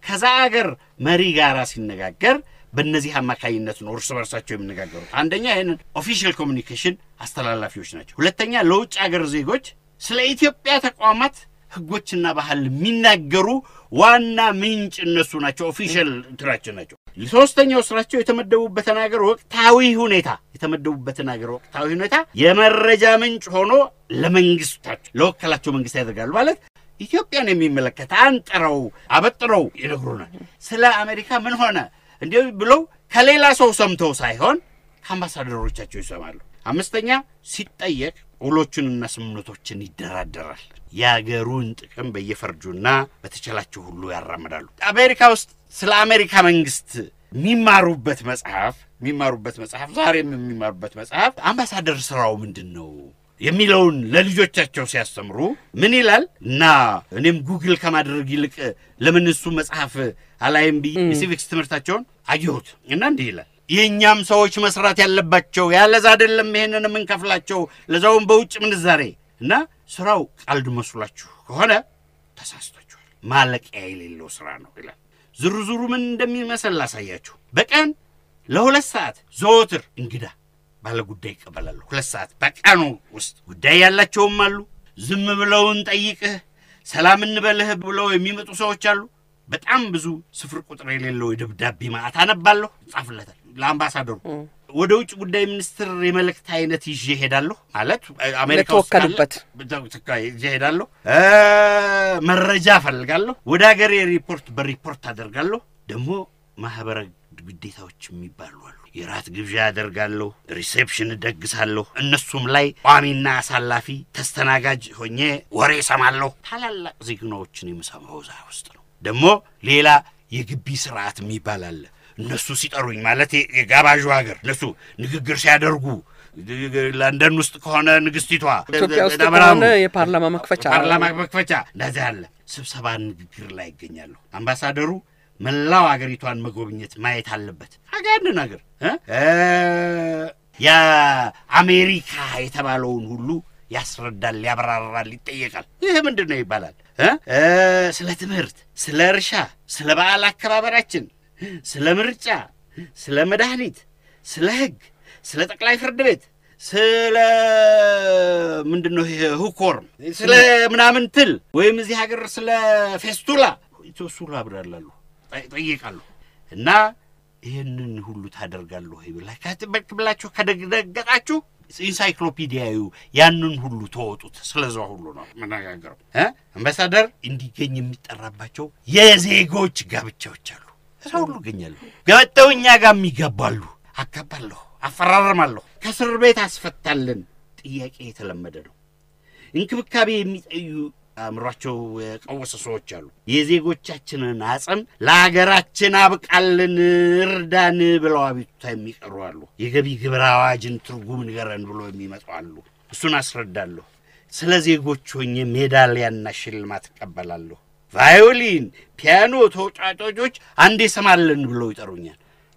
ከዛ አገር መሪ ጋር ሲነጋገር በእነዚህ አማካኝነት ነው እርስ በርሳቸው የሚነጋገሩት። አንደኛ ይህንን ኦፊሻል ኮሚኒኬሽን አስተላላፊዎች ናቸው። ሁለተኛ ለውጭ አገር ዜጎች ስለ ኢትዮጵያ ተቋማት ሕጎችና ባህል የሚናገሩ ዋና ምንጭ እነሱ ናቸው። ኦፊሻል እንትናቸው ናቸው። ሶስተኛው ስራቸው የተመደቡበትን ሀገር ወቅታዊ ሁኔታ የተመደቡበትን ሀገር ወቅታዊ ሁኔታ የመረጃ ምንጭ ሆኖ ለመንግስታቸው ለወከላቸው መንግስት ያደርጋሉ ማለት ኢትዮጵያን የሚመለከት አንጥረው አበጥረው ይነግሩናል። ስለ አሜሪካ ምን ሆነ እንዲህ ብለው ከሌላ ሰው ሰምተው ሳይሆን ከአምባሳደሮቻቸው ይሰማሉ። አምስተኛ ሲጠየቅ ውሎቹንና ስምምነቶችን ይደራደራል። የአገሩን ጥቅም በየፈርጁና በተቻላቸው ሁሉ ያራምዳሉ። አሜሪካ ውስጥ ስለ አሜሪካ መንግስት የሚማሩበት መጽሐፍ የሚማሩበት መጽሐፍ ዛሬም የሚማሩበት መጽሐፍ አምባሳደር ስራው ምንድን ነው የሚለውን ለልጆቻቸው ሲያስተምሩ ምን ይላል እና እኔም ጉግል ከማድረግ ይልቅ ለምን እሱ መጽሐፍ አላይም ብዬ የሲቪክስ ትምህርታቸውን አየሁት እና እንዲህ ይላል የእኛም ሰዎች መስራት ያለባቸው ያለዛ አይደለም ይሄንን የምንከፍላቸው ለዛውም በውጭ ምንዛሬ እና ስራው ቀልድ መስሏችሁ ከሆነ ተሳስቷችኋል። ማለቂያ የሌለው ስራ ነው ይላል። ዝርዝሩ ምን እንደሚመስል ላሳያችሁ። በቀን ለሁለት ሰዓት ዘወትር እንግዳ ባለ ጉዳይ ይቀበላሉ። ሁለት ሰዓት በቀኑ ውስጥ ጉዳይ ያላቸውም አሉ። ዝም ብለውን ጠይቅህ ሰላም እንበልህ ብለው የሚመጡ ሰዎች አሉ። በጣም ብዙ ስፍር ቁጥር የሌለው የደብዳቤ ማዕት አነባለሁ፣ ይጻፍለታል ለአምባሳደሩ። ወደ ውጭ ጉዳይ ሚኒስትር የመልእክት አይነት ይዤ ሄዳለሁ። ማለት አሜሪካ ውስጥ ካለ ለተወከሉበት ይዤ ሄዳለሁ። መረጃ እፈልጋለሁ። ወደ ሀገሬ ሪፖርት በሪፖርት አደርጋለሁ። ደግሞ ማህበረ ግዴታዎች የሚባሉ አሉ። የራት ግብዣ አደርጋለሁ፣ ሪሴፕሽን እደግሳለሁ። እነሱም ላይ ቋሚና አሳላፊ ተስተናጋጅ ሆኜ ወሬ እሰማለሁ። ታላላቅ ዜግናዎችን የምሰማው እዛ ውስጥ ነው። ደግሞ ሌላ የግቢ ስርዓት የሚባል አለ። እነሱ ሲጠሩኝ ማለት የጋባዡ ሀገር እነሱ ንግግር ሲያደርጉ ለንደን ውስጥ ከሆነ ንግስቲቷ ኢትዮጵያ ውስጥ ደብረ ከሆነ ብርሃን የፓርላማ መክፈቻ ፓርላማ መክፈቻ እንደዚህ አለ። ስብሰባ ንግግር ላይ ይገኛሉ። አምባሳደሩ መላው አገሪቷን መጎብኘት ማየት አለበት። አጋንድ ነገር እ የአሜሪካ የተባለውን ሁሉ ያስረዳል፣ ያብራራል፣ ይጠየቃል። ይህ ምንድን ነው ይባላል እ ስለ ትምህርት፣ ስለ እርሻ፣ ስለ በዓል አከባበራችን፣ ስለ ምርጫ፣ ስለ መድኃኒት፣ ስለ ሕግ፣ ስለ ጠቅላይ ፍርድ ቤት ስለ ምንድን ነው ይሄ ሁኮርም ስለ ምናምን ትል ወይም እዚህ ሀገር ስለ ፌስቱላ ፌስቱላ ብላሉ ጠይቃሉ። እና ይህንን ሁሉ ታደርጋለሁ ወይ ብላ ከትበክ ብላችሁ ከደገጣችሁ ኢንሳይክሎፒዲያዩ ያንን ሁሉ ተወጡት። ስለዛ ሁሉ ነው መነጋገረው። አምባሳደር እንዲገኝ የሚጠራባቸው የዜጎች ጋብቻዎች አሉ። እዛ ሁሉ እገኛለሁ። ገብተው እኛ ጋር የሚገባሉ አጋባለሁ፣ አፈራረማለሁ፣ ከእስር ቤት አስፈታለን። ጥያቄ የተለመደ ነው። እንክብካቤ የሚጠዩ አእምሯቸው የቀወሰ ሰዎች አሉ። የዜጎቻችንን አጽም ለሀገራችን አብቃልን፣ እርዳን ብለው አቤቱታ የሚቀሩ አሉ። የገቢ ግብር አዋጅን ትርጉም ንገረን ብሎ የሚመጡ አሉ። እሱን አስረዳለሁ። ስለ ዜጎች ሆኜ ሜዳሊያና ሽልማት እቀበላለሁ። ቫዮሊን፣ ፒያኖ ተጫጫጮች አንዴ ስማለን ብለው ይጠሩኛል።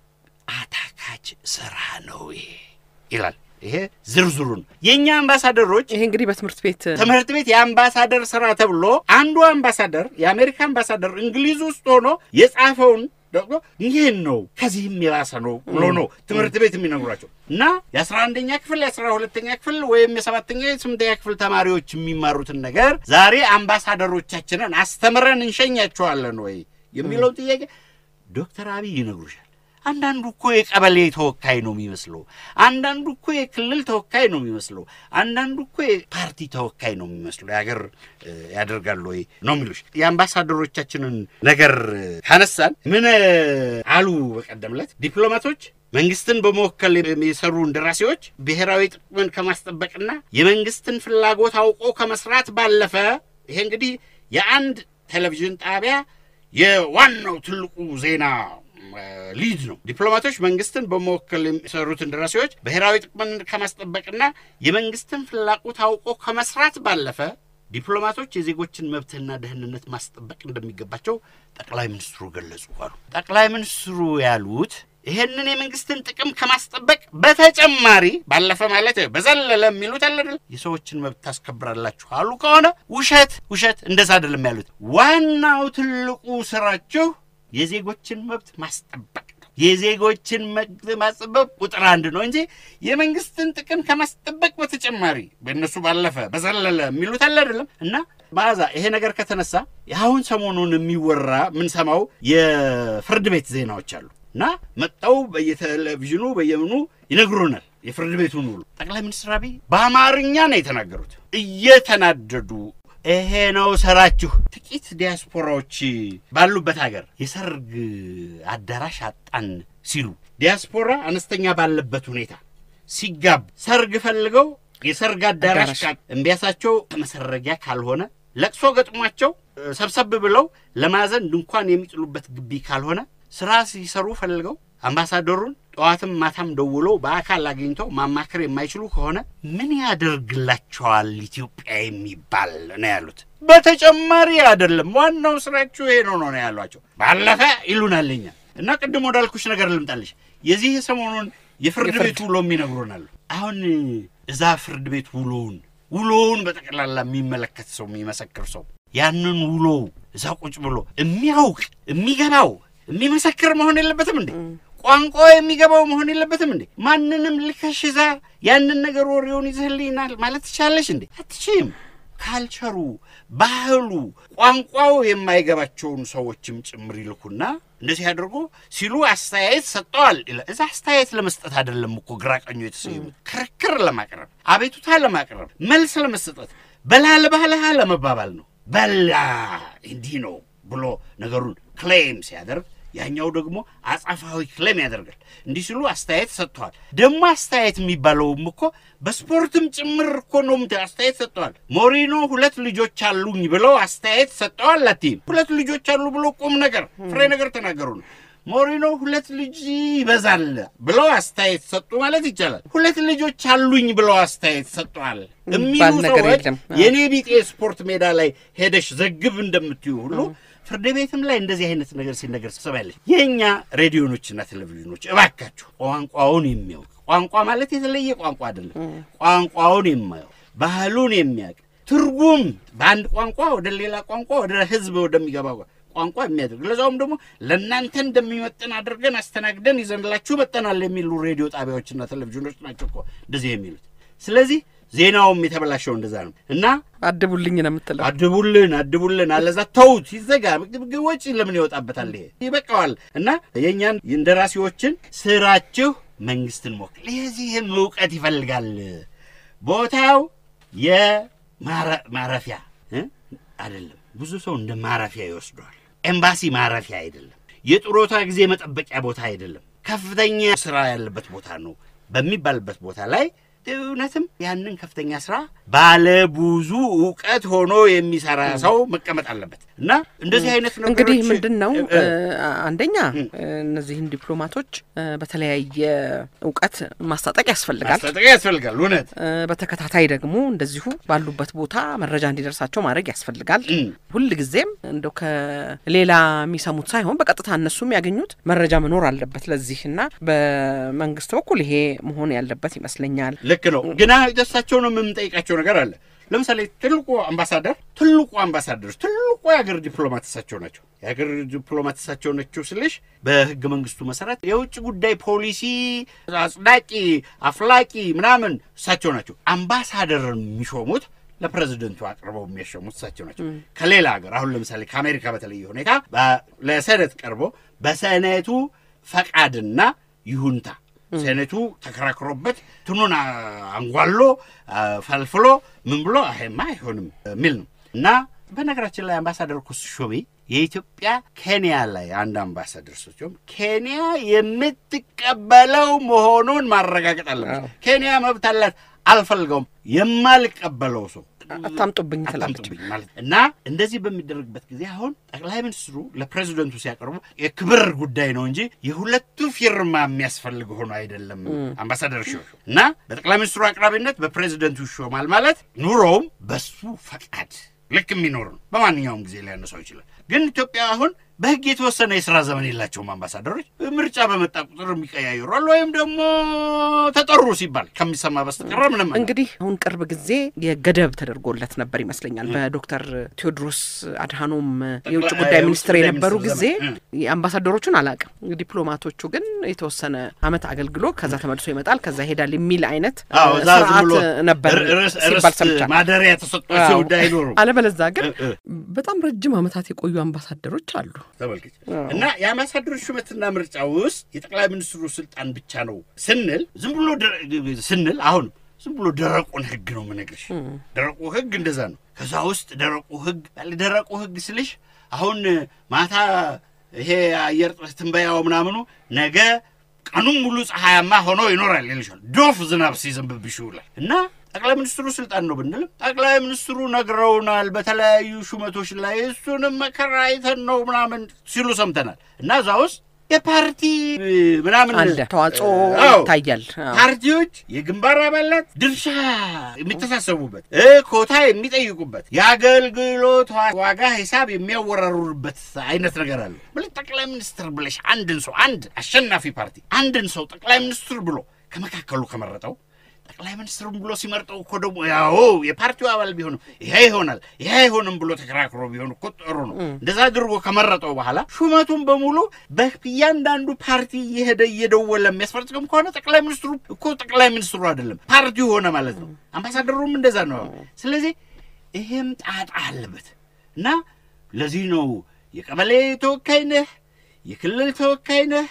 አታካች ስራ ነው ይሄ ይላል። ይሄ ዝርዝሩን የእኛ አምባሳደሮች ይሄ እንግዲህ በትምህርት ቤት ትምህርት ቤት የአምባሳደር ስራ ተብሎ አንዱ አምባሳደር የአሜሪካ አምባሳደር እንግሊዝ ውስጥ ሆኖ የጻፈውን ደግሞ ይህን ነው ከዚህም የባሰ ነው ብሎ ነው ትምህርት ቤት የሚነግሯቸው እና የአስራ አንደኛ ክፍል የአስራ ሁለተኛ ክፍል ወይም የሰባተኛ የስምንተኛ ክፍል ተማሪዎች የሚማሩትን ነገር ዛሬ አምባሳደሮቻችንን አስተምረን እንሸኛቸዋለን ወይ የሚለውን ጥያቄ ዶክተር አብይ ይነግሩሻል። አንዳንዱ እኮ የቀበሌ ተወካይ ነው የሚመስለው። አንዳንዱ እኮ የክልል ተወካይ ነው የሚመስለው። አንዳንዱ እኮ የፓርቲ ተወካይ ነው የሚመስለው። የሀገር ያደርጋሉ ወይ ነው የሚሉሽ። የአምባሳደሮቻችንን ነገር ካነሳን ምን አሉ በቀደም ዕለት ዲፕሎማቶች መንግስትን በመወከል የሚሰሩ እንደራሴዎች ብሔራዊ ጥቅምን ከማስጠበቅና የመንግስትን ፍላጎት አውቆ ከመስራት ባለፈ ይሄ እንግዲህ የአንድ ቴሌቪዥን ጣቢያ የዋናው ትልቁ ዜና ሊድ ነው። ዲፕሎማቶች መንግስትን በመወከል የሚሰሩት እንደራሴዎች ብሔራዊ ጥቅምን ከማስጠበቅና የመንግስትን ፍላጎት አውቆ ከመስራት ባለፈ ዲፕሎማቶች የዜጎችን መብትና ደህንነት ማስጠበቅ እንደሚገባቸው ጠቅላይ ሚኒስትሩ ገለጹ አሉ። ጠቅላይ ሚኒስትሩ ያሉት ይሄንን የመንግስትን ጥቅም ከማስጠበቅ በተጨማሪ ባለፈ ማለት በዘለለ የሚሉት አለ አይደል የሰዎችን መብት ታስከብራላችሁ አሉ ከሆነ ውሸት ውሸት፣ እንደዛ አይደለም ያሉት። ዋናው ትልቁ ስራችሁ የዜጎችን መብት ማስጠበቅ ነው። የዜጎችን መብት ማስጠበቅ ቁጥር አንድ ነው እንጂ የመንግስትን ጥቅም ከማስጠበቅ በተጨማሪ በእነሱ ባለፈ በዘለለ የሚሉት አለ አይደለም። እና መዓዛ ይሄ ነገር ከተነሳ አሁን ሰሞኑን የሚወራ የምንሰማው የፍርድ ቤት ዜናዎች አሉ እና መጣው በየቴሌቪዥኑ በየምኑ ይነግሩናል የፍርድ ቤቱን ውሎ። ጠቅላይ ሚኒስትር አብይ በአማርኛ ነው የተናገሩት እየተናደዱ ይሄ ነው ስራችሁ። ጥቂት ዲያስፖራዎች ባሉበት ሀገር የሰርግ አዳራሽ አጣን ሲሉ ዲያስፖራ አነስተኛ ባለበት ሁኔታ ሲጋቡ ሰርግ ፈልገው የሰርግ አዳራሽ አዳራሽ ካ- እምቢያሳቸው መሰረጊያ ካልሆነ ለቅሶ ገጥሟቸው እ፣ ሰብሰብ ብለው ለማዘን ድንኳን የሚጥሉበት ግቢ ካልሆነ ስራ ሲሰሩ ፈልገው አምባሳደሩን ጠዋትም ማታም ደውለው በአካል አግኝተው ማማከር የማይችሉ ከሆነ ምን ያደርግላቸዋል ኢትዮጵያ የሚባል ነው ያሉት። በተጨማሪ አይደለም ዋናው ስራችሁ ይሄ ነው ነው ነው ያሏቸው። ባለፈ ይሉናልኛ እና ቅድም ወዳልኩሽ ነገር ልምጣልሽ። የዚህ ሰሞኑን የፍርድ የፍርድ- ቤት ውሎ የሚነግሩናል። አሁን እዛ ፍርድ ቤት ውሎውን ውሎውን በጠቅላላ የሚመለከት ሰው የሚመሰክር ሰው ያንን ውሎ እዛ ቁጭ ብሎ የሚያውቅ የሚገባው የሚመሰክር መሆን የለበትም እንዴ? ቋንቋ የሚገባው መሆን የለበትም እንዴ? ማንንም ልከሽ እዛ ያንን ነገር ወሬውን ይዘህልኝናል ማለት ትቻለሽ እንዴ? አትችይም። ካልቸሩ፣ ባህሉ፣ ቋንቋው የማይገባቸውን ሰዎችም ጭምር ይልኩና እንደዚህ አድርጎ ሲሉ አስተያየት ሰጠዋል ይላል። እዛ አስተያየት ለመስጠት አይደለም እኮ ግራ ቀኙ የተሰየሙት፣ ክርክር ለማቅረብ አቤቱታ ለማቅረብ መልስ ለመሰጠት በላል ባህልሃ ለመባባል ነው። በላ እንዲህ ነው ብሎ ነገሩን ክሌም ሲያደርግ ያኛው ደግሞ አጻፋዊ ክሌም ያደርጋል። እንዲህ ሲሉ አስተያየት ሰጥተዋል። ደግሞ አስተያየት የሚባለውም እኮ በስፖርትም ጭምር እኮ ነው። ምት- አስተያየት ሰጥተዋል። ሞሪኖ ሁለት ልጆች አሉኝ ብለው አስተያየት ሰጥተዋል። ላቲም ሁለት ልጆች አሉ ብሎ ቁም ነገር ፍሬ ነገር ተናገሩ ነው። ሞሪኖ ሁለት ልጅ ይበዛል ብለው አስተያየት ሰጡ ማለት ይቻላል። ሁለት ልጆች አሉኝ ብለው አስተያየት ሰጥተዋል የሚሉ የሚባል ነገር ሰዎች የለም። የኔ ቢጤ ስፖርት ሜዳ ላይ ሄደሽ ዘግብ እንደምትዩ ሁሉ ፍርድ ቤትም ላይ እንደዚህ አይነት ነገር ሲነገር ትሰማያለሽ። የእኛ ሬዲዮኖችና ቴሌቪዥኖች እባካችሁ ቋንቋውን የሚያውቅ ቋንቋ ማለት የተለየ ቋንቋ አይደለም። ቋንቋውን የማያውቅ ባህሉን የሚያውቅ ትርጉም በአንድ ቋንቋ ወደ ሌላ ቋንቋ ወደ ሕዝብ ወደሚገባ ቋንቋ የሚያደርግ ለዛውም ደግሞ ለእናንተ እንደሚመጥን አድርገን አስተናግደን ይዘንላችሁ መጠናል የሚሉ ሬዲዮ ጣቢያዎችና ቴሌቪዥኖች ናቸው እኮ እንደዚህ የሚሉት። ስለዚህ ዜናውም የተበላሸው እንደዛ ነው እና አድቡልኝ ነው የምትለው። አድቡልን አድቡልን አለዛ ተውት ይዘጋ ምግብ ወጪ ለምን ይወጣበታል ይሄ ይበቃዋል እና የእኛን እንደራሴዎችን ስራችሁ መንግስትን ሞክል የዚህም እውቀት ይፈልጋል ቦታው የማረፊያ እ? አይደለም ብዙ ሰው እንደ ማረፊያ ይወስደዋል ኤምባሲ ማረፊያ አይደለም የጡረታ ጊዜ መጠበቂያ ቦታ አይደለም ከፍተኛ ስራ ያለበት ቦታ ነው በሚባልበት ቦታ ላይ እውነትም ያንን ከፍተኛ ስራ ባለ ብዙ እውቀት ሆኖ የሚሰራ ሰው መቀመጥ አለበት እና እንደዚህ አይነት ነገሮች እንግዲህ ምንድን ነው እ- እ- እ፣ አንደኛ እነዚህን ዲፕሎማቶች እ፣ በተለያየ እውቀት ማስታጠቅ ያስፈልጋል። ማስታጠቂያ ያስፈልጋል እውነት እ፣ በተከታታይ ደግሞ እንደዚሁ ባሉበት ቦታ መረጃ እንዲደርሳቸው ማድረግ ያስፈልጋል። እም። ሁል ጊዜም እንደው ከሌላ የሚሰሙት ሳይሆን በቀጥታ እነሱ የሚያገኙት መረጃ መኖር አለበት ለዚህ እና በመንግስት በኩል ይሄ መሆን ያለበት ይመስለኛል። ልክ ነው። ግና ደሳቸው ነው የምንጠይቃቸው ነገር አለ። ለምሳሌ ትልቁ አምባሳደር ትልቁ አምባሳደሮች ትልቁ የሀገር ዲፕሎማት እሳቸው ናቸው። የሀገር ዲፕሎማት እሳቸው ናቸው ስልሽ በህገ መንግስቱ መሰረት የውጭ ጉዳይ ፖሊሲ አጽዳቂ አፍላቂ ምናምን እሳቸው ናቸው። አምባሳደር የሚሾሙት ለፕሬዚደንቱ አቅርበው የሚያሸሙት እሳቸው ናቸው። ከሌላ ሀገር አሁን ለምሳሌ ከአሜሪካ በተለየ ሁኔታ በ- ለሰነት ቀርቦ በሰነቱ ፈቃድና ይሁንታ ሴኔቱ ተከራክሮበት ትኑን አንጓሎ አ፣ ፈልፍሎ ምን ብሎ ይሄማ አይሆንም የሚል ነው እና በነገራችን ላይ አምባሳደር እኮ ሲሾሚ የኢትዮጵያ ኬንያ ላይ አንድ አምባሳደር ሲሾም ኬንያ የምትቀበለው መሆኑን ማረጋገጥ አለበት። ኬንያ መብት አላት። አልፈልገውም የማልቀበለው ሰው አታምጡብኝ ትላለች። አታምጡብኝ ማለት እና እንደዚህ በሚደረግበት ጊዜ አሁን ጠቅላይ ሚኒስትሩ ለፕሬዚደንቱ ሲያቀርቡ የክብር ጉዳይ ነው እንጂ የሁለቱ ፊርማ የሚያስፈልግ ሆኖ አይደለም። አምባሳደር ሾ እና በጠቅላይ ሚኒስትሩ አቅራቢነት በፕሬዚደንቱ ይሾማል ማለት ኑሮውም በሱ ፈቃድ ልክ የሚኖር ነው። በማንኛውም ጊዜ ሊያነሳው ይችላል። ግን ኢትዮጵያ አሁን በህግ የተወሰነ የስራ ዘመን የላቸውም አምባሳደሮች። ምርጫ በመጣ ቁጥር የሚቀያየሩ አሉ፣ ወይም ደግሞ ተጠሩ ሲባል ከሚሰማ በስተቀር ምንም እንግዲህ አሁን ቅርብ ጊዜ የገደብ ተደርጎለት ነበር ይመስለኛል በዶክተር ቴዎድሮስ አድሃኖም የውጭ ጉዳይ ሚኒስትር የነበሩ ጊዜ አምባሳደሮቹን አላውቅም። ዲፕሎማቶቹ ግን የተወሰነ አመት አገልግሎ ከዛ ተመልሶ ይመጣል ከዛ ይሄዳል የሚል አይነት አዎ፣ እዛ ዝም ስርዓት ብሎ ነበር ርስ- ሲባል ርስት ሰምቻለሁ። ማደሪያ ተሰጧቸው ጉዳይ አይኖሩም። አለበለዛ ግን እ- እ። በጣም ረጅም አመታት የቆዩ አምባሳደሮች አሉ። ተመልከች እና የአምባሳደሮች ሹመትና ምርጫ ውስጥ የጠቅላይ ሚኒስትሩ ስልጣን ብቻ ነው ስንል ዝም ብሎ ደረ- ስንል አሁንም ዝም ብሎ ደረቁን ህግ ነው የምነግርሽ። ደረቁ ህግ እንደዛ ነው። ከዛ ውስጥ ደረቁ ህግ ያለ ደረቁ ህግ ስልሽ አሁን ማታ ይሄ አየር ትንበያው ምናምኑ ነገ ቀኑን ሙሉ ፀሐያማ ሆኖ ይኖራል ይልሻል። ዶፍ ዝናብ ሲዘንብብሽ ይውላል እና ጠቅላይ ሚኒስትሩ ስልጣን ነው ብንልም ጠቅላይ ሚኒስትሩ ነግረውናል በተለያዩ ሹመቶች ላይ እሱንም መከራ አይተን ነው ምናምን ሲሉ ሰምተናል እና እዛ ውስጥ የፓርቲ ምናምን አለ ተዋጽኦ አዎ። ይታያል። አዎ። ፓርቲዎች የግንባር አባላት ድርሻ የሚተሳሰቡበት እ ኮታ የሚጠይቁበት የአገልግሎት ዋ- ዋጋ ሂሳብ የሚያወራሩበት አይነት ነገር አለ። ብለህ ጠቅላይ ሚኒስትር ብለሽ አንድን ሰው አንድ አሸናፊ ፓርቲ አንድን ሰው ጠቅላይ ሚኒስትር ብሎ ከመካከሉ ከመረጠው ጠቅላይ ሚኒስትሩን ብሎ ሲመርጠው እኮ ደግሞ ያው የፓርቲው አባል ቢሆንም ይሄ ይሆናል ይሄ አይሆንም ብሎ ተከራክሮ ቢሆን እኮ ጥሩ ነው። እንደዛ አድርጎ ከመረጠው በኋላ ሹመቱን በሙሉ በእያንዳንዱ ፓርቲ እየሄደ እየደወለ የሚያስፈጽም ከሆነ ጠቅላይ ሚኒስትሩ እኮ ጠቅላይ ሚኒስትሩ አይደለም ፓርቲው ሆነ ማለት ነው። አምባሳደሩም እንደዛ ነው። ስለዚህ ይሄም ጣጣ አለበት እና ለዚህ ነው የቀበሌ ተወካይ ነህ፣ የክልል ተወካይ ነህ፣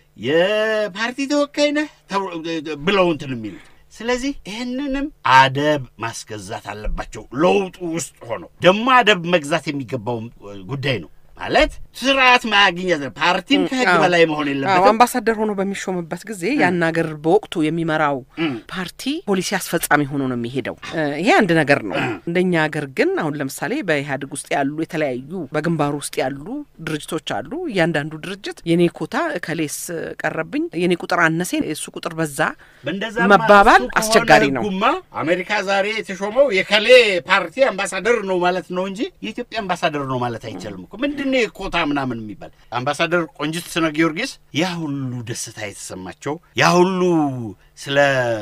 የፓርቲ ተወካይ ነህ ተብሎ- ብለው እንትን የሚሉት ስለዚህ ይህንንም አደብ ማስገዛት አለባቸው። ለውጡ ውስጥ ሆነው ደግሞ አደብ መግዛት የሚገባውም ጉዳይ ነው ማለት ስርዓት ማግኘት ነው። ፓርቲም ከህግ አዎ። በላይ መሆን አዎ የለበትም። አምባሳደር ሆኖ በሚሾምበት ጊዜ ያን ሀገር በወቅቱ የሚመራው እም። ፓርቲ ፖሊሲ አስፈጻሚ ሆኖ ነው የሚሄደው። እ፣ ይሄ አንድ ነገር ነው። እንደኛ ሀገር ግን አሁን ለምሳሌ በኢህአዴግ ውስጥ ያሉ የተለያዩ በግንባሩ ውስጥ ያሉ ድርጅቶች አሉ። እያንዳንዱ ድርጅት የኔ ኮታ እከሌስ ቀረብኝ፣ የኔ ቁጥር አነሴ፣ የእሱ ቁጥር በዛ በእንደዛ መባባል እሱ ከሆነ አስቸጋሪ ነው። ህጉማ አሜሪካ ዛሬ የተሾመው የከሌ ፓርቲ አምባሳደር ነው ማለት ነው እንጂ የኢትዮጵያ አምባሳደር ነው ማለት አይቻልም እኮ። ምንድን ነው የኮታ ምናምን የሚባል አምባሳደር ቆንጅት ስነ ጊዮርጊስ ያ ሁሉ ደስታ የተሰማቸው ያ ሁሉ ስለ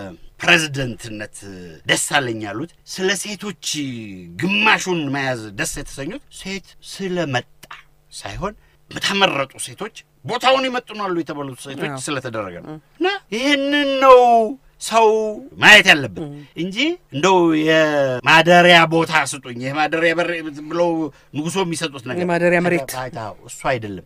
ፕሬዝደንትነት ደስ አለኝ ያሉት ስለ ሴቶች ግማሹን መያዝ ደስ የተሰኙት ሴት ስለመጣ ሳይሆን በተመረጡ ሴቶች ቦታውን ይመጥናሉ የተባሉት ሴቶች አዎ። ስለተደረገ ነው እና ይህንን ነው ሰው ማየት ያለብን እንጂ እንደው የማደሪያ ቦታ ስጡኝ የማደሪያ በር ብለው ንጉሶ የሚሰጡት ነገር የማደሪያ መሬት። አዎ፣ እሱ አይደለም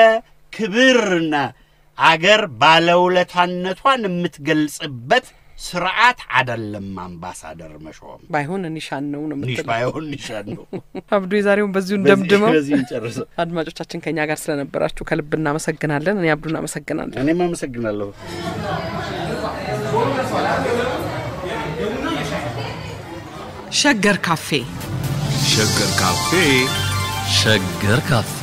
የክብርና አገር ባለውለታነቷን የምትገልጽበት ስርዓት አይደለም። አምባሳደር መሾም ባይሆን ኒሻን ነው ነው ኒሽ የምትለው። ባይሆን ኒሻን ነው። አብዱ የዛሬውን በዚሁ እንደምድመው። በዚህ እንጨርሰው። አድማጮቻችን ከኛ ጋር ስለነበራችሁ ከልብ እናመሰግናለን። እኔ አብዱን አመሰግናለሁ። እኔም አመሰግናለሁ። ሸገር ካፌ ሸገር ካፌ ሸገር ካፌ